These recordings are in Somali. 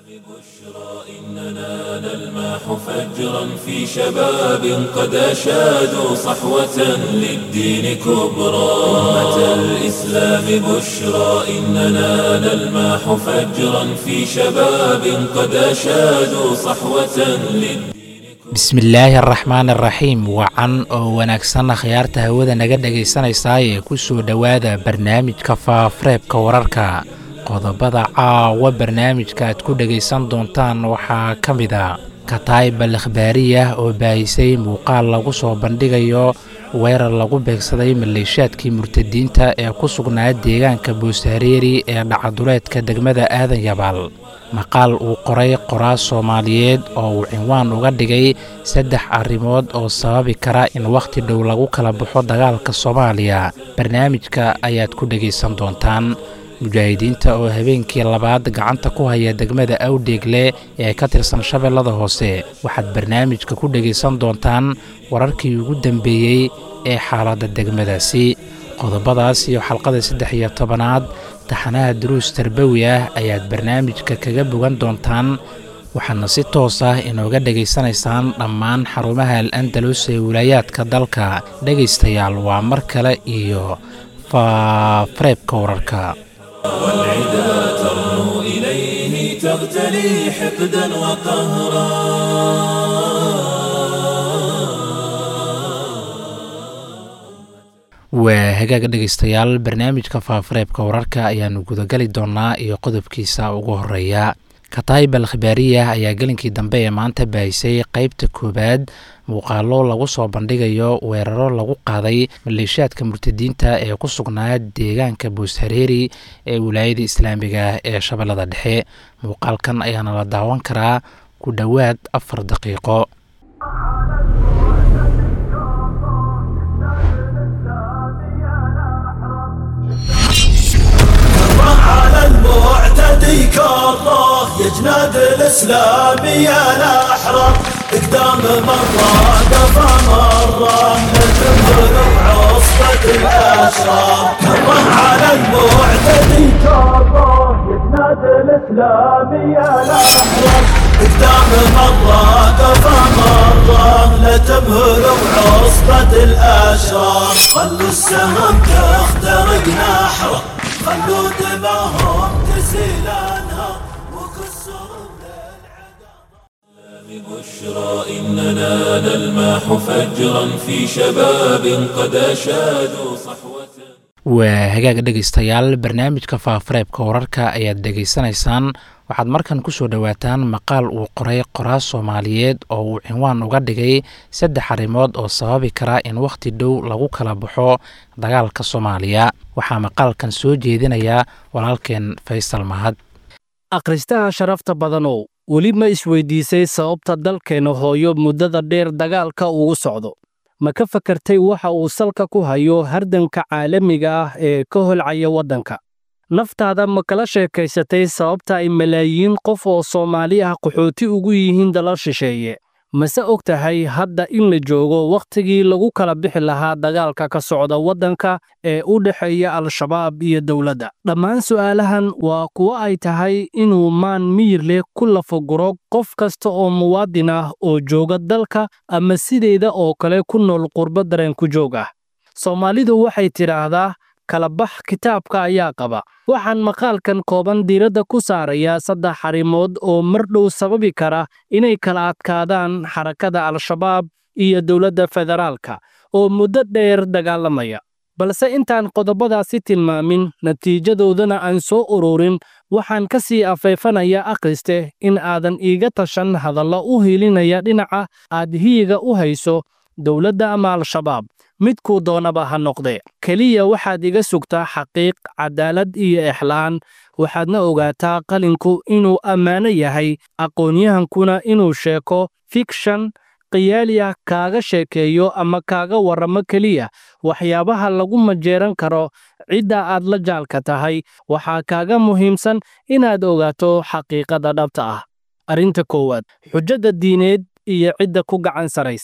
إننا نلمح فجرا في شباب قد أشادوا صحوة للدين كبرى أمة الإسلام بشرى إننا نلمح فجرا في شباب قد أشادوا صحوة للدين bismillaahi araxmaan araxiim wacan oo wanaagsan akhyaarta hawada naga dhegaysanaysaa ee ku soo dhowaada barnaamijka faafareebka wararka qodobada caawa barnaamijka aad ku dhegaysan doontaan waxaa ka mid a kataayib al ikhbaariyah oo baahisay muuqaal lagu soo bandhigayo weerar lagu beegsaday maleeshaadkii murtadiinta ee ku sugnaa deegaanka boosaareeri ee dhacaduleedka degmada aadan yabaal maqaal uu qoray qoraas soomaaliyeed oo uu cinwaan uga dhigay saddex arrimood oo sababi kara in wakhti dhow lagu kala baxo dagaalka soomaaliya barnaamijka ayaad ku dhegaysan doontaan mujaahidiinta oo habeenkii labaad gacanta ku haya degmada awdheegle ee ka tirsan shabeellada hoose waxaad barnaamijka ku dhegaysan doontaan wararkii ugu dambeeyey ee xaaladda degmadaasi qodobadaas iyo xalqada saddex iyo tobanaad taxanaha duruus tarbawi ah ayaad barnaamijka kaga bogan doontaan waxaadna si toos ah inooga dhegaysanaysaan dhammaan xarumaha al andalus ee wilaayaadka dalka dhegaystayaal waa mar kale iyo faafareebka wararka والعدا ترنو إليه تغتلي حقدا waa hagaaga dhegaystayaal barnaamijka faafareebka wararka ayaanu gudagali doonaa iyo qodobkiisa ugu horeeya kataayib al khibaariyah ayaa gelinkii dambe ee maanta baahisay qeybta koowaad muuqaalo lagu soo bandhigayo weeraro lagu qaaday maleeshaadka murtadiinta ee ku sugnaa deegaanka booshareeri ee wilaayada islaamiga ee shabeellada dhexe muuqaalkan ayaana la daawan karaa ku dhowaad afar daqiiqo على المعتدي كره يا جناد الاسلام يا الاحرار قدام مره قفا مره نتمر عصبة الاشرار كره على المعتدي كره يا جناد الاسلام يا الاحرار قدام مرة قفا مرة لا تبهر بعصبة الاشرار خلوا السهم تخترق نحره خلوا دماهم تسيل انهار وكسروا بشرى إننا نلمح فجرا في شباب قد أشادوا صحوة waa hagaaga dhegaystayaal barnaamijka faafareebka wararka ayaad dhegaysanaysaan waxaad markan ku soo dhowaataan maqaal uu qoray qoraas soomaaliyeed oo uu cinwaan uga dhigay saddex arrimood oo sababi kara in wakhti dhow lagu kala baxo dagaalka soomaaliya waxaa maqaalkan soo jeedinaya walaalkeen faysal mahad akhristaha sharafta badanow weli ma isweydiisay sababta dalkeenna hooyo muddada dheer dagaalka ugu socdo ma ka fakartay waxa uu salka ku hayo hardanka caalamiga ah ee ka holcaya waddanka naftaada ma kala sheekaysatay sababta ay malaayiin qof oo soomaali ah qaxooti ugu yihiin dalal shisheeye mase og tahay hadda in la joogo wakhtigii lagu kala bixi lahaa dagaalka ka socda waddanka ee u dhexeeya al-shabaab iyo dowladda dhammaan su'aalahan waa kuwo ay tahay inuu maan miyir leh ku lafaguro qof kasta oo muwaadin ah oo jooga dalka ama sideeda oo kale ku nool qurbo dareen ku joog ah soomaalidu waxay tidhaahdaa kalabax kitaabka ayaa qaba waxaan maqaalkan kooban diiradda ku saarayaa saddex arrimood oo mar dhow sababi kara inay kala adkaadaan xarakada al-shabaab iyo dowladda federaalka oo muddo dheer dagaalamaya balse intaan qodobadaasi tilmaamin natiijadoodana aan soo ururin waxaan ka sii afeefanaya akhriste in aadan iiga tashan hadallo u hiilinaya dhinaca aad hiyiga u hayso dowladda ama al-shabaab midkuu doonaba ha noqdee keliya waxaad iga sugtaa xaqiiq cadaalad iyo exlaan waxaadna ogaataa qalinku inuu ammaano yahay aqoonyahankuna inuu sheeko fikshan khiyaaliya kaaga sheekeeyo ama kaaga warramo keliya waxyaabaha lagu majeeran karo cidda aad la jaalka tahay waxaa kaaga muhiimsan inaad ogaato xaqiiqada dhabta ah arrinta koowaad xujada diineed iyo cidda ku gacan saraysa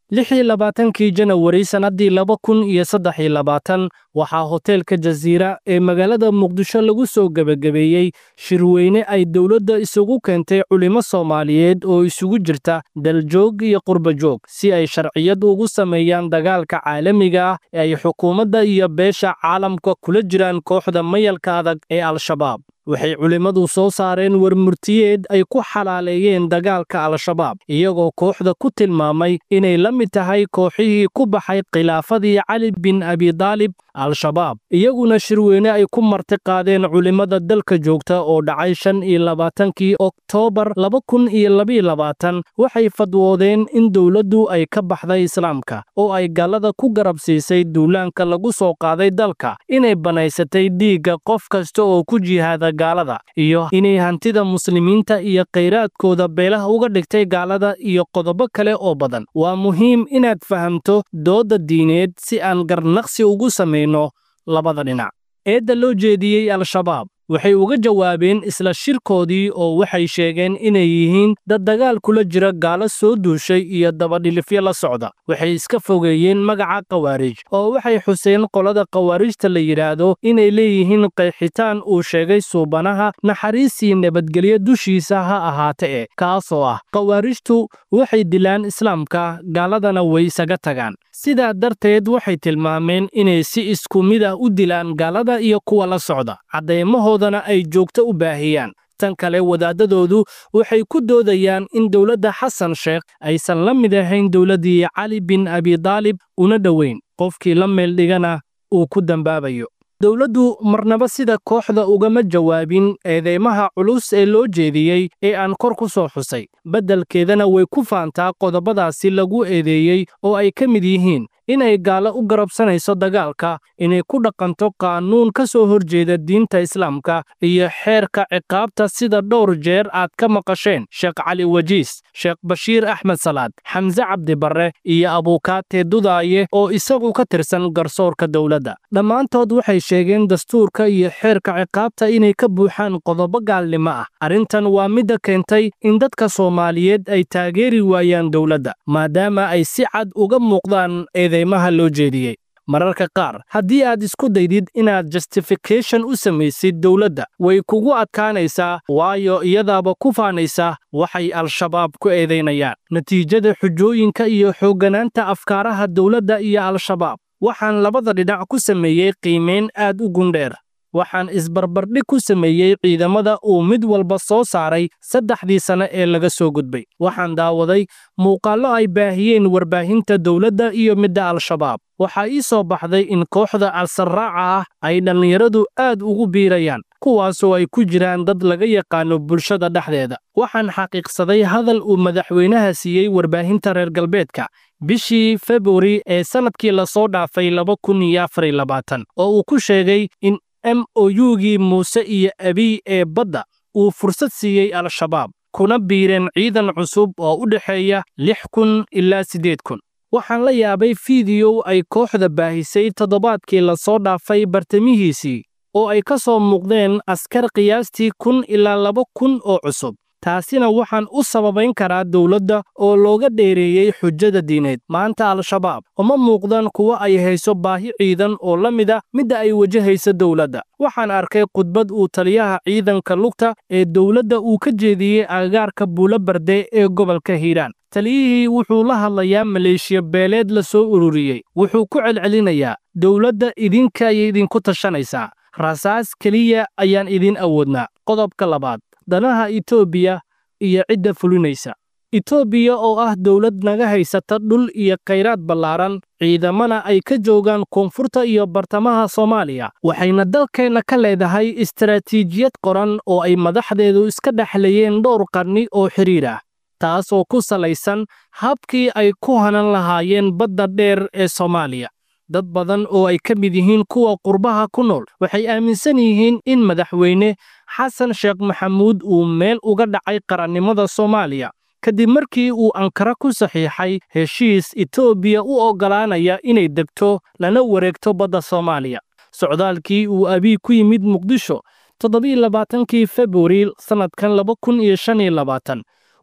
lix iyo labaatankii janawari sannaddii laba kun iyo saddex iyo labaatan waxaa hoteelka jasiira ee magaalada muqdisho lagu soo gebagabeeyey shirweyne ay dowladda isugu keentay culimo soomaaliyeed oo isugu jirta daljoog iyo qurbajoog si ay sharciyad ugu sameeyaan dagaalka caalamiga ah ee ay xukuumadda iyo beesha caalamka kula jiraan kooxda mayalka adag ee al-shabaab waxay culimmadu soo saareen warmurtiyeed ay ku xalaaleeyeen dagaalka al-shabaab iyagoo kooxda ku tilmaamay inay la mid tahay kooxihii ku baxay khilaafadii cali bin abidaalib al-shabaab iyaguna shirweyne ay ku martiqaadeen culimmada dalka joogta oo dhacay shan iyo labaatankii oktoobar laba kun iyo labiyo labaatan waxay fadwoodeen in dowladdu ay ka baxday islaamka oo ay gallada ku garab siisay duulaanka lagu soo qaaday dalka inay banaysatay dhiigga qof kasta oo ku jihaada gaalada iyo inay hantida muslimiinta iyo khayraadkooda beelaha uga dhigtay gaalada iyo qodobo kale oo badan waa muhiim inaad fahamto doodda diineed si aan garnaqsi ugu samayno labada dhinac eedda loo jeediyey al-shabaab waxay uga jawaabeen isla shirkoodii oo waxay sheegeen inay yihiin dad dagaal kula jira gaalo soo duushay iyo dabadhilifyo la socda waxay iska fogeeyeen magaca khawaarij oo waxay xuseen qolada khawaarijta la yidhaahdo inay leeyihiin qeexitaan uu sheegay suubanaha naxariisii nabadgelyo dushiisa ha ahaate e kaasoo ah khawaarijtu waxay dilaan islaamka gaaladana way isaga tagaan sidaa darteed waxay tilmaameen inay si isku mid ah u dilaan gaalada iyo kuwa la socda cadeymahoodana ay joogto u baahiyaan tan kale wadaadadoodu waxay ku doodayaan in dowladda xasan sheekh aysan la mid ahayn dowladdii cali bin abidaalib una dhoweyn qofkii la meeldhigana uu ku dambaabayo dowladdu marnaba sida kooxda ugama jawaabin eedeymaha culus ee loo jeediyey ee aan kor ku soo xusay beddelkeedana way ku faantaa qodobadaasi lagu eedeeyey oo ay ka mid yihiin inay gaalo u garabsanayso dagaalka inay ku dhaqanto qaanuun ka soo horjeeda diinta islaamka iyo xeerka ciqaabta sida dhowr jeer aad ka maqasheen sheekh cali wajiis sheekh bashiir axmed salaad xamse cabdi barre iyo abuukaate dudaaye oo isagu ka tirsan garsoorka dowladda dhammaantood waxay sheegeen dastuurka iyo xeerka ciqaabta inay ka buuxaan qodobo gaalnimo ah arrintan waa midda keentay in dadka soomaaliyeed ay taageeri waayaan dowladda maadaama ay si cad uga muuqdaan eedeymaha loo jeediyey mararka qaar haddii aad isku daydid inaad justification u samaysid dowladda way kugu adkaanaysaa waayo iyadaaba ku faanaysa waxay al-shabaab ku eedaynayaan natiijada xujooyinka iyo xoogganaanta afkaaraha dowladda iyo al-shabaab waxaan labada dhinac ku sameeyey qiimayn aad u gundheer waxaan isbarbardhig ku sameeyey ciidamada uu mid walba soo saaray saddexdii sane ee laga soo gudbay waxaan daawaday muuqaallo ay baahiyeen warbaahinta dowladda iyo midda al-shabaab waxaa ii soo baxday in kooxda al-sarraaca ah ay dhallinyaradu aad ugu biirayaan kuwaasoo ay ku jiraan dad laga yaqaano bulshada dhexdeeda waxaan xaqiiqsaday hadal uu madaxweynaha siiyey warbaahinta reer galbeedka bishii februari ee sannadkii lasoo dhaafay laba kun iyo afar iyo labaatan oo uu ku sheegay in m o u-gii muuse iyo abiy ee badda uu fursad siiyey al-shabaab kuna biireen ciidan cusub oo u dhexeeya lix kun ilaa siddeed kun waxaan la yaabay fiidiyow ay kooxda baahisay toddobaadkii lasoo dhaafay bartamihiisii oo ay ka soo muuqdeen askar qiyaastii kun ilaa laba kun oo cusub taasina waxaan u sababayn karaa dowladda oo looga dheereeyey xujada diineed maanta al-shabaab uma muuqdaan kuwa ay hayso baahi ciidan oo la mid a midda ay wajahaysa dowladda waxaan arkay khudbad uu taliyaha ciidanka lugta ee dowladda uu ka jeediyey agagaarka buulo barde ee gobolka hiiraan taliyihii wuxuu la hadlayaa maleeshiya beeleed la soo ururiyey wuxuu ku celcelinayaa dowladda idinka ayay idinku tashanaysaa rasaas keliya ayaan idin awoodnaa qodobka labaad danaha itoobiya iyo cidda fulinaysa itoobiya oo ah dowlad naga haysata dhul iyo khayraad ballaaran ciidamana ay ka joogaan koonfurta iyo bartamaha soomaaliya waxayna dalkeenna ka leedahay istaraatiijiyad qoran oo ay madaxdeedu iska dhexlayeen dhowr qarni oo xidhiir ah taasoo ku salaysan habkii ay ku hanan lahaayeen badda dheer ee soomaaliya dad badan oo ay ka mid yihiin kuwa qurbaha ku nool waxay aaminsan yihiin in madaxweyne xasan sheekh maxamuud uu meel uga dhacay qarannimada soomaaliya kadib markii uu ankara ku saxiixay heshiis itoobiya u oggolaanaya inay degto lana wareegto badda soomaaliya socdaalkii uu abiy ku yimid muqdisho toddobailabaatankii februari sannadkan laba kun iyo shan iyo labaatan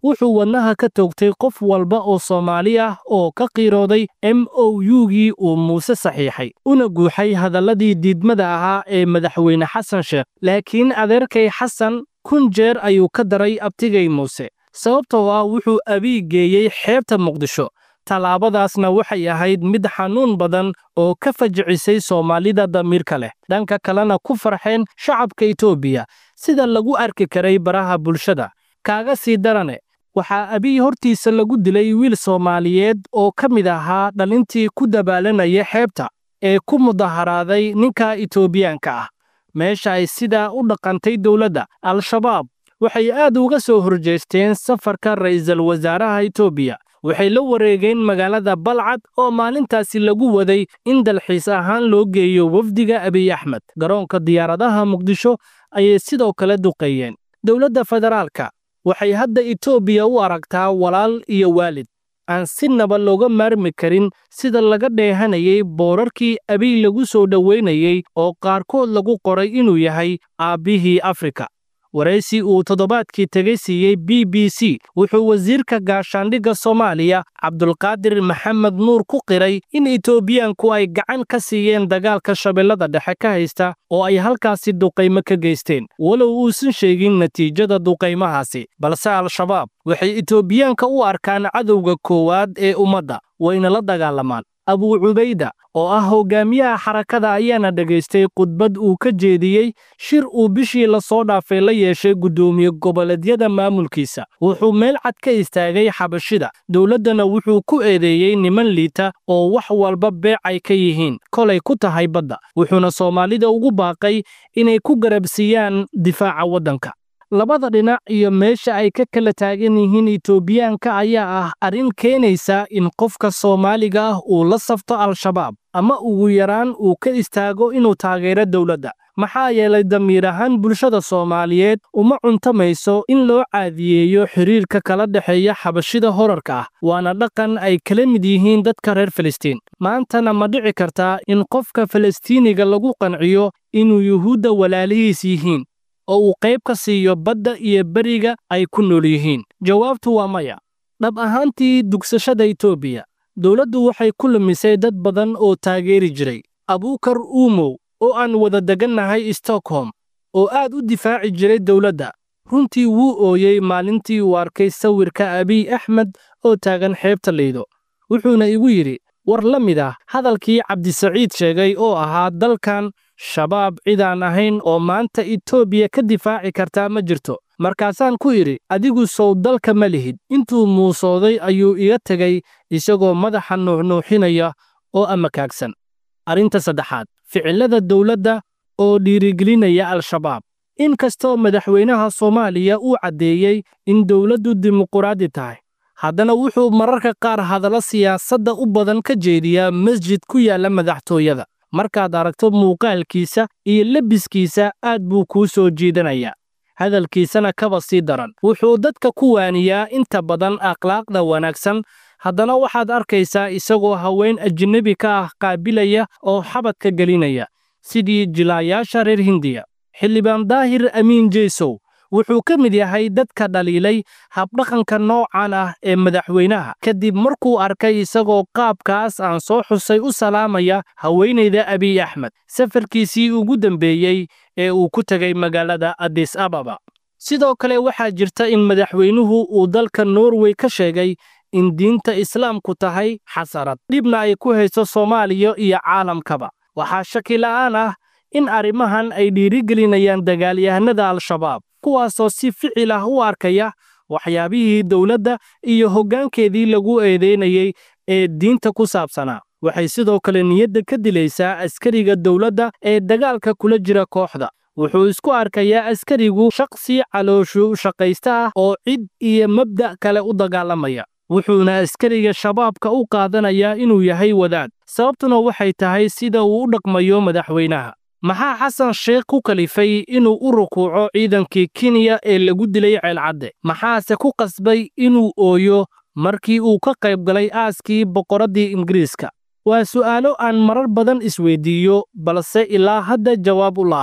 wuxuu wadnaha ka toogtay qof walba oo soomaali ah oo ka qiirooday m o u-gii uu muuse saxiixay una guuxay hadalladii diidmada ahaa ee madaxweyne xasan sheekh laakiin adeerkay xasan kun jeer ayuu ka daray abtigay muuse sababtoo ah wuxuu abiy geeyey xeebta muqdisho tallaabadaasna waxay ahayd mid xanuun badan oo ka fajicisay soomaalida damiirka leh dhanka kalena ku farxeen shacabka etoobiya sida lagu arki karay baraha bulshada kaaga sii darane waxaa abiy hortiisa lagu dilay wiil soomaaliyeed oo ka mid ahaa dhalintii ku dabaalanaya xeebta ee ku mudaharaaday ninka etoobiyaanka ah meesha ay sidaa u dhaqantay dowladda al-shabaab waxay aad uga soo horjeesteen safarka ra'iisul wasaaraha etoobiya waxay la wareegeen magaalada balcad oo maalintaasi lagu waday in dalxiis ahaan loo geeyo wafdiga abiy axmed garoonka diyaaradaha muqdisho ayay sidoo kale duqeeyeen dowladda federaalka waxay hadda etoobiya u aragtaa walaal iyo waalid aan si naba looga maarmi karin sida laga dheehanayay boorarkii abiy lagu soo dhoweynayey oo qaarkood lagu qoray inuu yahay aabbihii afrika waraysi uu toddobaadkii tegay siiyey b b c wuxuu wasiirka gaashaandhigga soomaaliya cabdulqaadir maxamed nuur ku qiray in etoobiyaanku ay gacan ka siiyeen dagaalka shabeellada dhexe ka haysta oo ay halkaasi duqaymo ka geysteen walow uusan sheegin natiijada duqaymahaasi balse al-shabaab waxay etoobiyaanka u arkaan cadowga koowaad ee ummadda wayna la dagaalamaan abuu cubayda oo ah hogaamiyaha xarakada ayaana dhegaystay khudbad uu ka jeediyey shir uu bishii lasoo dhaafay la yeeshay guddoomiye goboleedyada maamulkiisa wuxuu meel cad ka istaagay xabashida dowladdana wuxuu ku eedeeyey niman liita oo wax walba beec ay ka yihiin kolay ku tahay badda wuxuuna soomaalida ugu baaqay inay ku garabsiiyaan difaaca waddanka labada dhinac iyo meesha ay ka kala taagan yihiin etoobiyaanka ayaa ah arrin keenaysa in qofka soomaaliga ah uu la safto al-shabaab ama ugu yaraan uu ka istaago inuu taageero dowladda maxaa yeelay damiir ahaan bulshada soomaaliyeed uma cuntamayso in loo caadiyeeyo xiriirka kala dhexeeya xabashida horarka ah waana dhaqan ay kala mid yihiin dadka reer filistiin maantana ma dhici kartaa in qofka falastiiniga lagu qanciyo inuu yuhuudda walaalihiis yihiin oo uu qayb ka siiyo badda iyo beriga ay ku nool yihiin jawaabtu waa maya dhab ahaantii dugsashada etoobiya dowladdu waxay ku lumisay dad badan oo taageeri jiray abuukar uumow oo aan wada degannahay stockholm oo aad u difaaci jiray dowladda runtii wuu ooyey maalintii uu arkay sawirka abiy axmed oo taagan xeebta laydo wuxuuna igu yidhi war la mid ah hadalkii cabdisaciid sheegay oo ahaa dalkan shabaab cidaan ahayn oo maanta etoobiya ka difaaci kartaa ma jirto markaasaan ku idhi adigu sow dalka ma lihid intuu muusooday ayuu iga tegay isagoo madaxa nuuxnuuxinaya oo amakaagsan arrinta saddexaad ficilada dowladda oo dhiirigelinaya al-shabaab in kastoo madaxweynaha soomaaliya uu caddeeyey in dowladdu dimuquraadi tahay haddana wuxuu mararka qaar hadallo siyaasadda u badan ka jeediyaa masjid ku yaalla madaxtooyada markaad aragto muuqaalkiisa iyo lebiskiisa aad buu kuu soo jiidanayaa hadalkiisana kaba sii daran wuxuu dadka ku waaniyaa inta badan akhlaaqda wanaagsan haddana waxaad arkaysaa isagoo haween ajnebi ka ah qaabilaya oo xabadka gelinaya sidii jilaayaasha reer hindiya xildhibaan daahir amiin jeysow wuxuu ka mid yahay dadka dhaliilay habdhaqanka noocan ah ee madaxweynaha kadib markuu arkay isagoo qaabkaas aan soo xusay u salaamaya haweenayda abiy axmed safarkiisii ugu dambeeyey ee uu ku tegay magaalada adis ababa sidoo kale waxaa jirta in madaxweynuhu uu dalka norway ka sheegay in diinta islaamku tahay xasarad dhibna ay ku hayso soomaaliya iyo caalamkaba waxaa shaki la'aan ah in arrimahan ay dhiirigelinayaan dagaalyahanada al-shabaab kuwaasoo si ficil ah u arkaya waxyaabihii dowladda iyo hoggaankeedii lagu eedeynayey ee diinta ku saabsanaa waxay sidoo kale niyadda ka dilaysaa askariga dowladda ee dagaalka kula jira kooxda wuxuu isku arkayaa askarigu shaqsi calooshu shaqaysta ah oo cid iyo mabda' kale u dagaalamaya wuxuuna askariga shabaabka u qaadanayaa inuu yahay wadaad sababtuna waxay tahay sida uu u dhaqmayo madaxweynaha maxaa xasan sheekh ku kalifay inuu u rukuuco ciidankii kenya ee lagu dilay ceelcadde maxaase ku qasbay inuu ooyo markii uu ka qayb galay aaskii boqoraddii ingiriiska waa su'aalo aan marar badan isweydiiyo balse ilaa hadda jawaab u la'ahay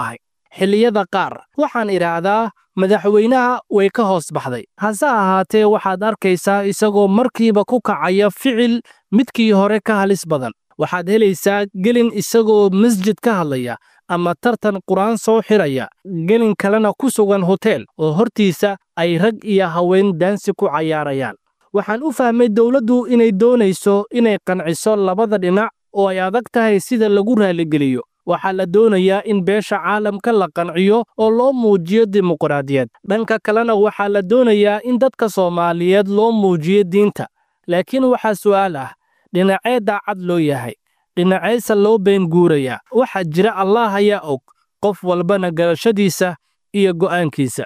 xilliyada qaar waxaan idhaahdaa madaxweynaha way ka hoos baxday hase ahaatee waxaad arkaysaa isagoo markiiba ku kacaya ficil midkii hore ka halis badan waxaad helaysaa gelin isagoo masjid ka hadlaya ama tartan qur-aan soo xiraya gelin kalena ku sugan hoteel oo hortiisa ay rag iyo haween daansi ku cayaarayaan waxaan u fahmay dowladdu inay doonayso inay qanciso labada dhinac oo ay adag tahay sida lagu raaligeliyo waxaa la doonayaa in beesha caalamka la qanciyo oo loo muujiyo dimuqraadiyad dhanka kalena waxaa la doonayaa in dadka soomaaliyeed loo muujiyo diinta laakiin waxaa su'aal ah dhinacee daacad loo yahay dhinaceyse loo been guurayaa waxaa jira allaah ayaa og qof walbana garashadiisa iyo go'aankiisa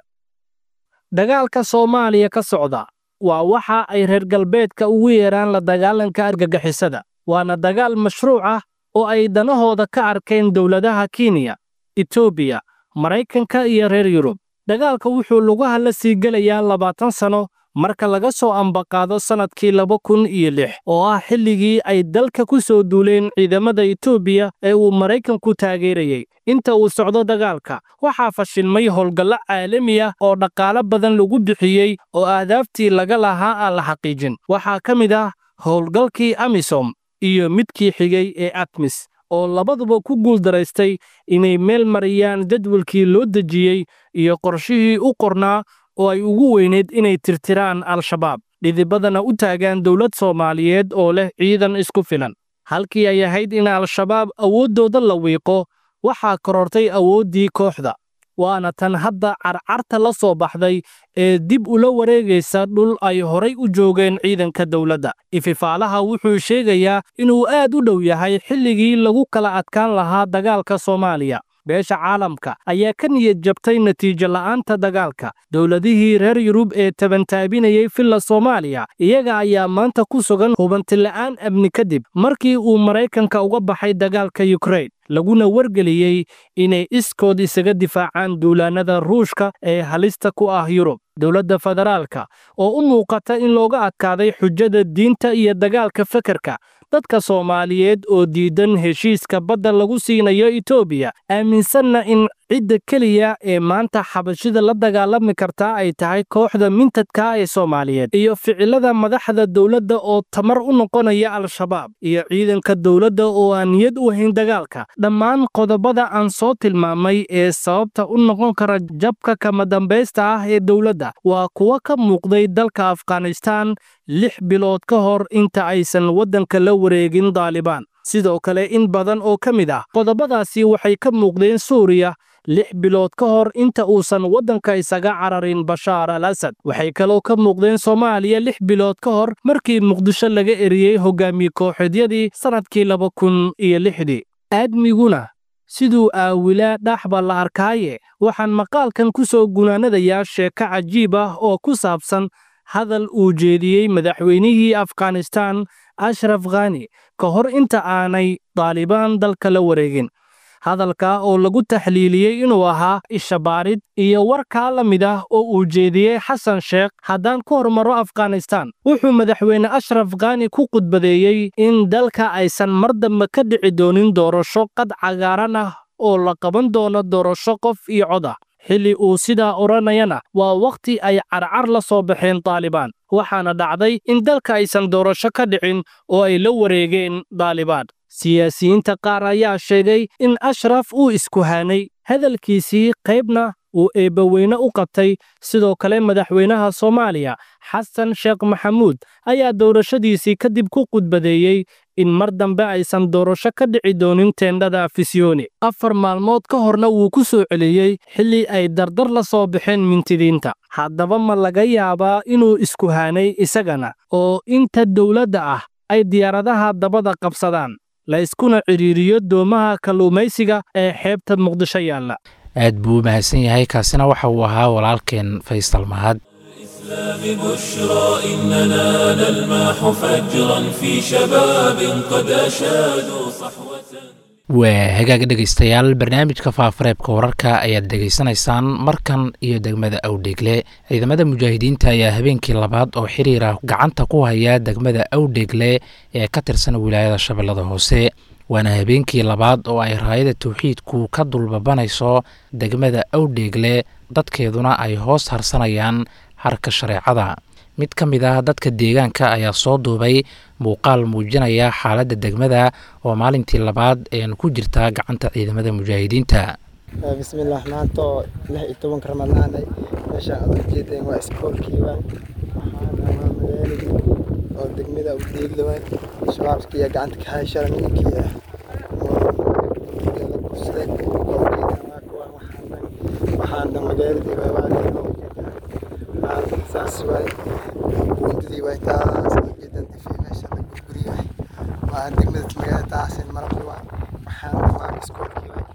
dagaalka soomaaliya ka socda waa waxa ay reer galbeedka ugu yeeraan la dagaalanka argagixisada waana dagaal mashruuc ah oo ay danahooda ka arkeen dowladaha kenya etoobiya maraykanka iyo reer yurub dagaalka wuxuu lugaha la sii gelayaa labaatan sano marka laga soo ambaqaado sannadkii laba kun iyo lix oo ah xilligii ay dalka ku soo duuleen ciidamada etoobiya ee uu maraykanku taageerayey inta uu socdo dagaalka waxaa fashilmay howlgallo caalami ah oo dhaqaalo badan lagu bixiyey oo ahdaaftii laga lahaa aan la xaqiijin waxaa ka mid ah howlgalkii amisom iyo midkii xigay ee atmis oo labaduba ku guuldaraystay inay meel mariyaan jadwalkii loo dejiyey iyo qorshihii u qornaa oo ay ugu weyneyd inay tirtiraan al-shabaab dhidibadana u taagaan dowlad soomaaliyeed oo leh ciidan isku filan halkii ay ahayd in al-shabaab awooddooda la wiiqo waxaa korortay awooddii kooxda waana tan hadda carcarta la soo baxday ee dib ula wareegaysa dhul ay horay u joogeen ciidanka dowladda ififaalaha wuxuu sheegayaa inuu aad u dhow yahay xilligii lagu kala adkaan lahaa dagaalka soomaaliya beesha caalamka ayaa ka niyad jabtay natiijo la'aanta dagaalka dowladihii reer yurub ee tabantaabinayey filla soomaaliya iyaga ayaa maanta ku sugan hubantila'aan amni kadib markii uu maraykanka uga baxay dagaalka yukrain laguna wargeliyey inay iskood isaga difaacaan duulaannada ruushka ee halista ku ah yurub dowladda federaalka oo u muuqata in looga adkaaday xujada diinta iyo dagaalka fekerka dadka soomaaliyeed oo diidan heshiiska badda lagu siinayo etoobiya aaminsanna in cidda keliya ee maanta xabashida la dagaalami kartaa ay tahay kooxda mintadka ee soomaaliyeed iyo ficilada madaxda dowladda oo tamar u noqonaya al-shabaab iyo ciidanka dowladda oo aan niyad u hayn dagaalka dhammaan qodobada aan soo tilmaamay ee sababta u noqon kara jabka kama dambaysta ah ee dowladda waa kuwa ka muuqday dalka afghanistaan lix bilood ka hor inta aysan waddanka la wareegin daalibaan sidoo kale in badan oo ka mid ah qodobadaasi waxay ka muuqdeen suuriya lix bilood ka hor inta uusan waddanka isaga cararin bashaar al asad waxay kaloo ka muuqdeen soomaaliya lix bilood ka hor markii muqdisho laga eriyey hogaamiye kooxeedyadii sannadkii laba kun iyo lixdii aadmiguna siduu aawilaa dhaxba la arkaaye waxaan maqaalkan ku soo gunaanadayaa sheeko cajiib ah oo ku saabsan hadal uu jeediyey madaxweynihii afghanistaan ashraf khani ka hor inta aanay daalibaan dalka la wareegin hadalka oo lagu taxliiliyey inuu ahaa ishabaarid iyo warkaa la mid ah oo uu jeediyey xasan sheekh haddaan ku hormaro afghanistaan wuxuu madaxweyne ashraf khani ku khudbadeeyey in dalka aysan mar dambe ka dhici doonin doorasho qad cagaaran ah oo la qaban doono doorasho qof iyo cod ah xilli uu sidaa odhanayana waa wakhti ay carcar la soo baxeen daalibaan waxaana dhacday in dalka aysan doorasho ka dhicin oo ay la wareegeen daalibaan siyaasiyiinta qaar ayaa sheegay in ashraf uu iskuhaanay hadalkiisii qaybna uu eebbaweyne u qabtay sidoo kale madaxweynaha soomaaliya xasan sheekh maxamuud ayaa doorashadiisii kadib ku khudbadeeyey in mar dambe aysan doorasho ka dhici doonin teendhada afisyooni afar maalmood ka horna wuu ku soo celiyey xilli ay dardar la soo baxeen mintidiinta haddaba ma laga yaabaa inuu iskuhaanay isagana oo inta dowladda ah ay diyaaradaha dabada qabsadaan la iskuna cidhiiriyo doomaha kalluumaysiga ee xeebta muqdisho yaalla aad buu u mahadsan yahay kaasina waxa uu ahaa walaalkeen faysal mahad بشرى إننا نلمح فجرا في شباب قد أشادوا صحوة waa hagaag dhegaystayaal barnaamijka faafareebka wararka ayaad dhegaysanaysaan markan iyo degmada awdheegle ciidamada mujaahidiinta ayaa habeenkii labaad oo xiriira gacanta ku haya degmada awdheegle ee ka tirsan wilaayada shabeellada hoose waana habeenkii labaad oo ay raayada tawxiidku ka dulbabanayso degmada awdheegle dadkeeduna ay hoos harsanayaan harka shareecada mid ka mid ah dadka deegaanka ayaa soo duubay muuqaal muujinaya xaaladda degmada oo maalintii labaad een ku jirta gacanta ciidamada mujaahidiinta bismillaah maanta oo lix iyo tobanka ramadaanay meeshaan aad ujeedeen waa iskoolkiiba waxaana waa magaaladii oo degmada u deegla waay shabaabkiiya gacanta ka hayshara ninkii ah la kursaday waxaan dhan magaaladii waay waa saas waay buundadii waay taas ujeedan difii meesha la gurguri waay waa degmada magaalada taasin maraqi waa waxaan dhan waa iskoolkii waay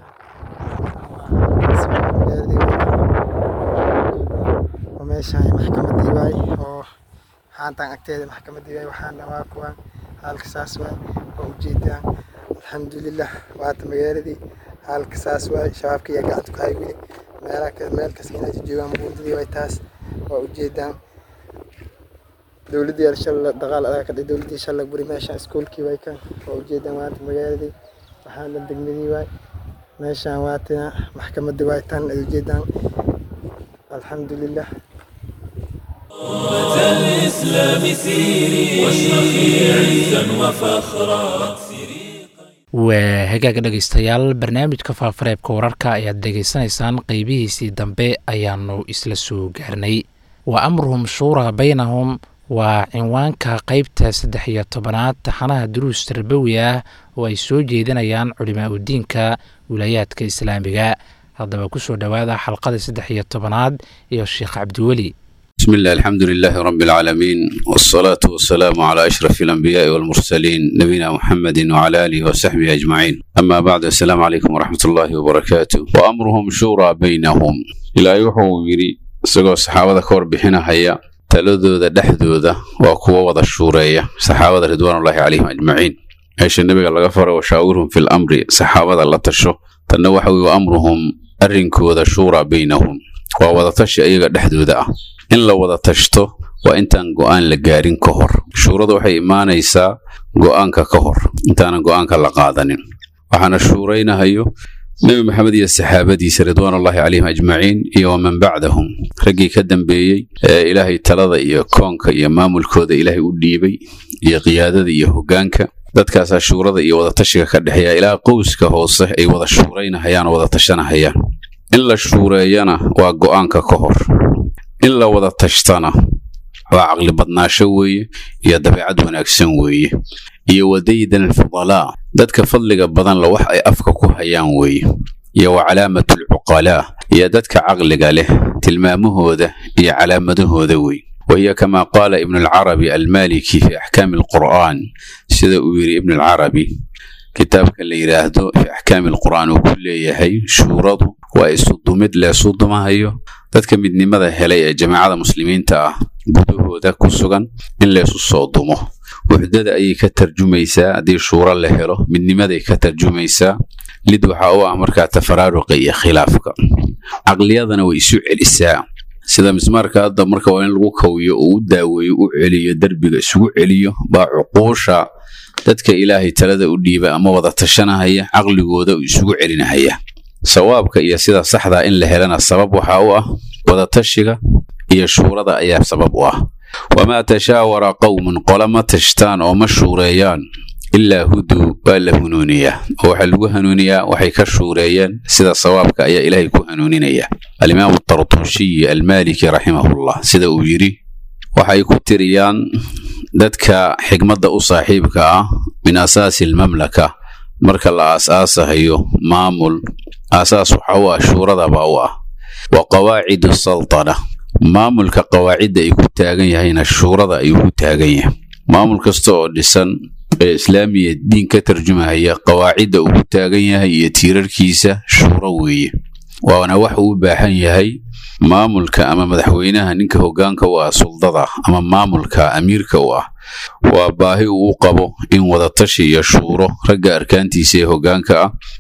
meeshaan maxkamadii waay oo haantaan agteeda maxkamadii waay waxaana waa kuwaan halka saas waay oo ujeedaan alxamdulilah waata magaaladii halka saas waay shabaabka iyo gacanta ku hay weli meelaha meel kasta inay joogaan buundadii waay taas waa ujeedaan dowladdii shalla dagaal adag ka dhigay dowladdii shalla buri meeshaan iskuulkii waay kan waa ujeedaan waata magaaladii waxaana degmadii waay meeshaan waatina maxkamadii waay tan ay ujeedaan alxamdulilah أمة الإسلام سيري واشرخي عزا وفخرا waa hagaaga dhegaystayaal barnaamijka faafareebka wararka ayaad dhegaysanaysaan qeybihiisii dambe ayaanu isla soo gaarnay wa amruhum shuuraa baynahum waa cinwaanka qeybta saddex iyo tobanaad taxanaha duruus tarbawi ah oo ay soo jeedinayaan culimaa udiinka wilaayaadka islaamiga haddaba kusoo dhowaada xalqada saddex iyo tobanaad iyo sheekh cabdiweli بسم الله الحمد لله رب العالمين والصلاة والسلام على أشرف الأنبياء والمرسلين نبينا محمد وعلى آله وصحبه أجمعين أما بعد السلام عليكم ورحمة الله وبركاته وأمرهم شورى بينهم إلى يوحو يري سقو صحابة كور بحنا هيا تلدودا دحدودا وكوا وضا الشورية صحابة رضوان الله عليهم أجمعين عيش النبي الله غفر وشاورهم في الأمر صحابة الله تشو تنوحوا وأمرهم أرنكودا شورى بينهم ووضا تشي أيغا دحدودا in la wada tashto waa intaan go'aan la gaarin ka hor shuuradu waxay imaanaysaa go'aanka ka hor intaanan go'aanka la qaadanin waxaana shuuraynahayo nebi maxamed iyo saxaabadiisa ridwaanullahi calayhim ajmaciin iyo waman bacdahum raggii ka dambeeyey ee ilaahay talada iyo koonka iyo maamulkooda ilaahay u dhiibay iyo qiyaadada iyo hoggaanka dadkaasaa shuurada iyo wadatashiga ka dhexeeya ilaa qowska hoose ay wada shuuraynahayaan oo wada tashanahayaan in la shuureeyana waa go'aanka ka hor in la wada tashtana waa caqli badnaasho weeye iyo dabeecad wanaagsan weeye iyo wadaydan alfudalaa dadka fadliga badan la wax ay afka ku hayaan weeye iyo wa calaamatalcuqalaa iyo dadka caqliga leh tilmaamahooda iyo calaamadahooda wey wahiya kamaa qaala ibnu alcarabi almaliki fi axkaami alqur'aan sida uu yidhi ibnu alcarabi kitaabka la yidhaahdo fi axkaami alqur'aan uu ku leeyahay shuuradu waa isudumid leesu dumahayo dadka midnimada helay ee jamaacada muslimiinta ah gudahooda ku sugan in leesu soo dumo wuxdada ayay ka tarjumaysaa haddii shuuro la helo midnimaday ka tarjumaysaa lid waxaa u ah markaa tafaraaruqa iyo khilaafka caqliyadana way isu celisaa sida mismaarka hadda marka waa in lagu kawiyo oo u daaweeyo u celiyo derbiga isugu celiyo baa cuquusha dadka ilaahay talada u dhiiba ama wada tashanahaya caqligooda uu isugu celinahaya sawaabka iyo sida saxdaa in la helana sabab waxaa u ah wadatashiga iyo shuurada ayaa sabab u ah wamaa tashaawara qowmun qola ma tashtaan oo ma shuureeyaan ilaa huduu waa la hanuuniyaa oo waxaa lagu hanuuniyaa waxay ka shuureeyeen sida sawaabka ayaa ilaahay ku hanuuninaya alimaamu tartushiyi almaliki raximahullah sida uu yidhi waxay ku tiriyaan dadka xigmadda u saaxiibka ah min asaasi almamlaka marka la aas-aasahayo maamul aasaas waxa u ah shuuradaba u ah wa qawaacidu saltana maamulka qawaacidda ay ku taagan yahayna shuurada ayuu ku taagan yahay maamul kasta oo dhisan ee islaamiya diin ka tarjumahaya qawaacidda uu ku taagan yahay iyo tiirarkiisa shuuro weeye waana wax uu u baahan yahay maamulka ama madaxweynaha ninka hoggaanka u ah suldada ama maamulka amiirka u ah waa baahi uu u qabo in wadatashi iyo shuuro ragga arkaantiisa ee hoggaanka ah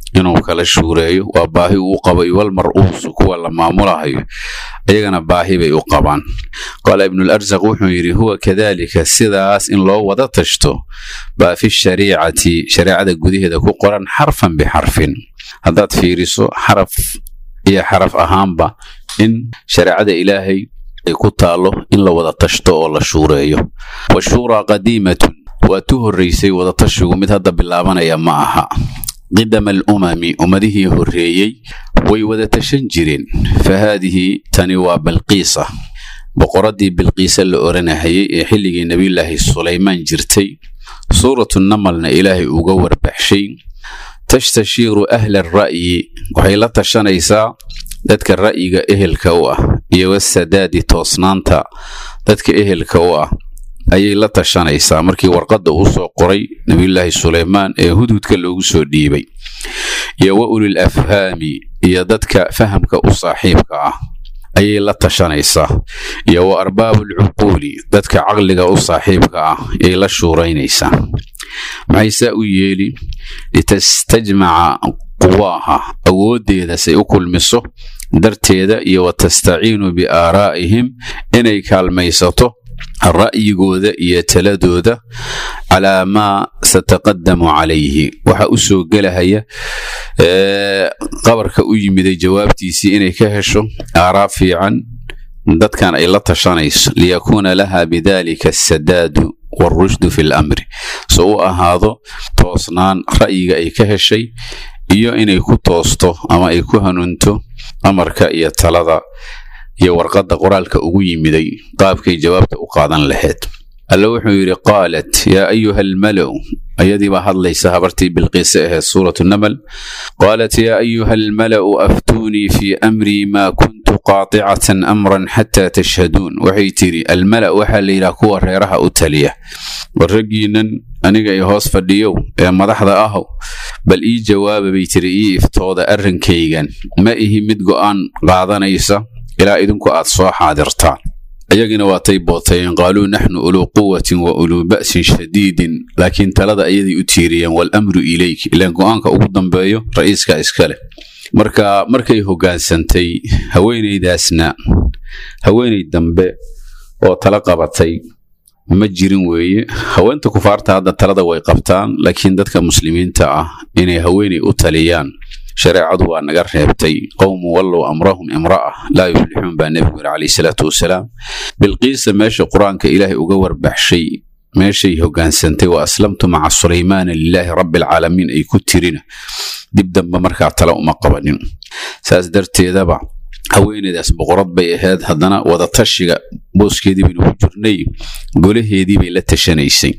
inuu kala shuureeyo waa baahi uu qabo iwalmar-uusu kuwa la maamulahayo ayagana baahi bay u qabaan qaala ibnuularsaq wuxuu yidhi huwa kadaalika sidaas in loo wada tashto baa fi shariicati shareecada gudaheeda ku qoran xarfan bixarfin haddaad fiiriso xaraf iyo xaraf ahaanba in shareecada ilaahay ay ku taallo in la wada tashto oo la shuureeyo washuuraa qadiimatun waa tu horraysay wadatashigu mid hadda bilaabanaya ma aha qidama alumami ummadihii horreeyey way wada tashan jireen fa haadihi tani waa balqiisa boqoraddii bilqiisa la oranahayay ee xilligii nebiyulaahi sulaymaan jirtay suuratu namalna ilaahay uga warbaxshay tastashiiru ahla ara'yi waxay la tashanaysaa dadka ra'yiga ehelka u ah iyo wasadaadi toosnaanta dadka ehelka u ah ayay la tashanaysaa markii warqadda uu soo qoray nebiyulaahi suleymaan ee hudhudka loogu soo dhiibay iyo wa ulil afhaami iyo dadka fahamka u saaxiibka ah ayay la tashanaysaa iyo wa arbaabulcuquuli dadka caqliga u saaxiibka ah ayay la shuuraynaysaa maxay saa u yeeli litastajmaca quwaaha awooddeeda say u kulmiso darteeda iyo wa tastaciinu biaaraa'ihim inay kaalmaysato ra'yigooda iyo taladooda calaa maa sataqadamu calayhi waxa u soo gelahaya qabarka u yimiday jawaabtiisii inay ka hesho aaraa fiican dadkan ay la tashanayso liyakuuna laha bidalika asadaadu waarushdu fi lamri so u ahaado toosnaan ra'yiga ay ka heshay iyo inay ku toosto ama ay ku hanuunto amarka iyo talada iyo warqadda qoraalka ugu yimiday qaabkay jawaabta u qaadan lahayd alle wuxuu yidhi qaalat yaa ayuha almalow ayadii baa hadlaysa habartii bilqiise ahayd suuratu namal qaalat yaa ayuha almala'u aftuunii fii amrii maa kuntu qaaticatan amran xataa tashhaduun waxay tidhi almala' waxaa la yidhaha kuwa reeraha u taliya war raggiinnan aniga i hoos fadhiyow ee madaxda ahow bal ii jawaaba bay tiri ii iftooda arrinkaygan ma ihi mid go'aan qaadanaysa ilaa idinku aad soo xaadirtaan ayagina waatay bootayeen qaaluu naxnu uluu quwatin wa uluu ba'sin shadiidin laakiin talada ayaday u tiiriyeen waalamru ilayk ilaan go'aanka ugu dambeeyo ra'iiska iskale marka markay hoggaansantay haweenaydaasna haweenay dambe oo tala qabatay ma jirin weeye haweenta kufaarta hadda talada way qabtaan laakiin dadka muslimiinta ah inay haweenay u taliyaan shareecadu waa naga reebtay qowmu wallow amrahum imra'a laa yuflixuun baa nebigu yidhi calayhi salaatu wasalaam bilqiisa meesha qur-aanka ilaahay uga warbaxshay meeshay hoggaansantay wa aslamtu maca sulaymaana lilaahi rabbi alcaalamiin ay ku tirina dib dambe markaa tala uma qabanin saas darteedaba haweeneydaas boqorad bay ahayd haddana wadatashiga booskeedii baynu ku jirnay golaheedii bay la tashanaysay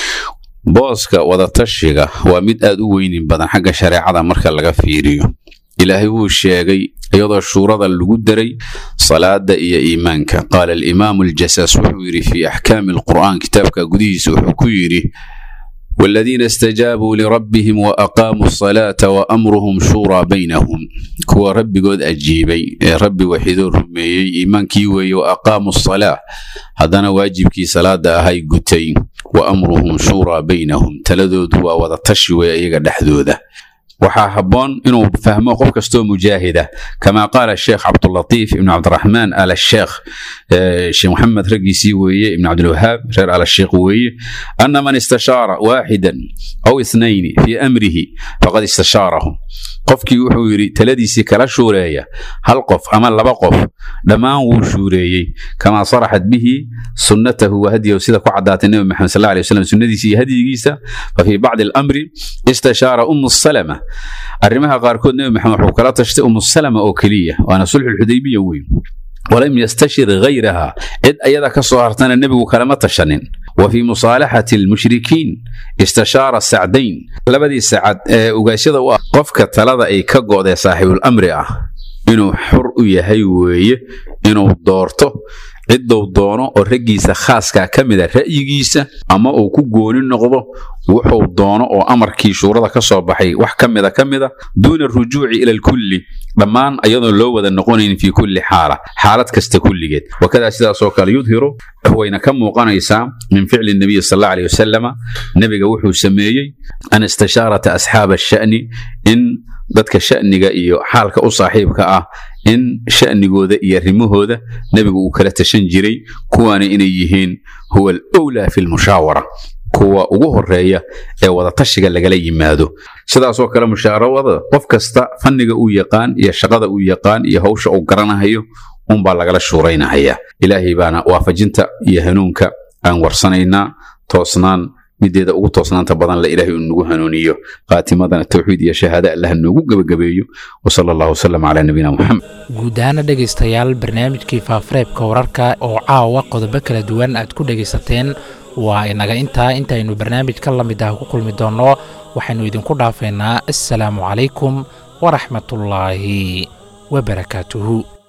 booska wadatashiga waa mid aad u weynin badan xagga shareecada marka laga fiiriyo ilaahay wuu sheegay iyadoo shuurada lagu daray salaada iyo iimaanka qaala alimaamu aljasaas wuxuu yidhi fii axkaami alqur'aan kitaabka gudihiisa wuxuu ku yidhi والذين استجابوا لربهم وأقاموا الصلاة وأمرهم شورى بينهم كوا ربي قد أجيبي ربي وحيدو رميي إيمان كيوي وأقاموا الصلاة هذا واجب كي صلاة هاي قتين وأمرهم شورى بينهم تلدو دوا وضتشوي أيغا دحدوده waxaa habboon inuu fahmo qof kastoo mujaahida kama qaala sheekh cabdulatiif ibn cabdiraxmaan al sheekh sheekh maxamed raggiisii weeye ibn cabdilwahaab reer al sheekh weeye ana man istashaara waaxidan aw ithnayni fii amrihi faqad istashaarahum qofkii wuxuu yidhi taladiisii kala shuureeya hal qof ama laba qof dhammaan wuu shuureeyey kamaa saraxat bihi sunnatahu wa hadiyahu sida ku caddaatay nebi maxamed sal alay wasalam sunnadiisa iyo hadyigiisa fa fii bacdi alamri istashaara umu salama arrimaha qaarkood nebi maxamed wuxuu kala tashtay umu salama oo keliya waana sulxulxudaybiya weyn walam yastashir hayraha cid ayada ka soo hartana nebigu kalama tashanin wa fii musaalaxati almushrikiin istashaara sacdayn labadii sacad ee ugaashada u ah qofka talada ay ka go'dee saaxiibul amri ah inuu xur u yahay weeye inuu doorto cidduu doono oo raggiisa khaaskaa ka mida ra'yigiisa ama uu ku gooni noqdo wuxuu doono oo amarkii shuurada ka soo baxay wax ka mida ka mida duuna arujuuci ila alkulli dhammaan ayadoon loo wada noqonayn fii kulli xaala xaalad kasta kulligeed wakadaa sidaasoo kale yudhiru wayna ka muuqanaysaa min ficli nabiyi sal alla aleyh wasalama nebiga wuxuu sameeyey an istishaarata asxaaba asha'ni in dadka sha'niga iyo xaalka u saaxiibka ah in sha'nigooda iyo arrimahooda nebigu uu kala tashan jiray kuwaana inay yihiin huwa alowlaa fi lmushaawara kuwa ugu horeeya ee wadatashiga lagala yimaado sidaasoo kale mushaarawada qof kasta fanniga uu yaqaan iyo shaqada uu yaqaan iyo hawsha uu garanahayo unbaa lagala shuuraynahaya ilaahay baana waafajinta iyo hanuunka aan warsanaynaa toosnaan mideeda ugu toosnaanta badan la ilaahay uu nagu hanuuniyo qaatimadana tawxiid iyo shahaada allah noogu gebagabeeyo wasala allahu wasalam calaa nabiyina muxamed guud ahaana dhegaystayaal barnaamijkii faafareebka wararka oo caawa qodobo kala duwan aad ku dhegaysateen waa inaga intaa intaynu barnaamij ka la mid ah ku kulmi doonno waxaynu idinku dhaafaynaa assalaamu calaykum waraxmatullaahi wabarakaatuhu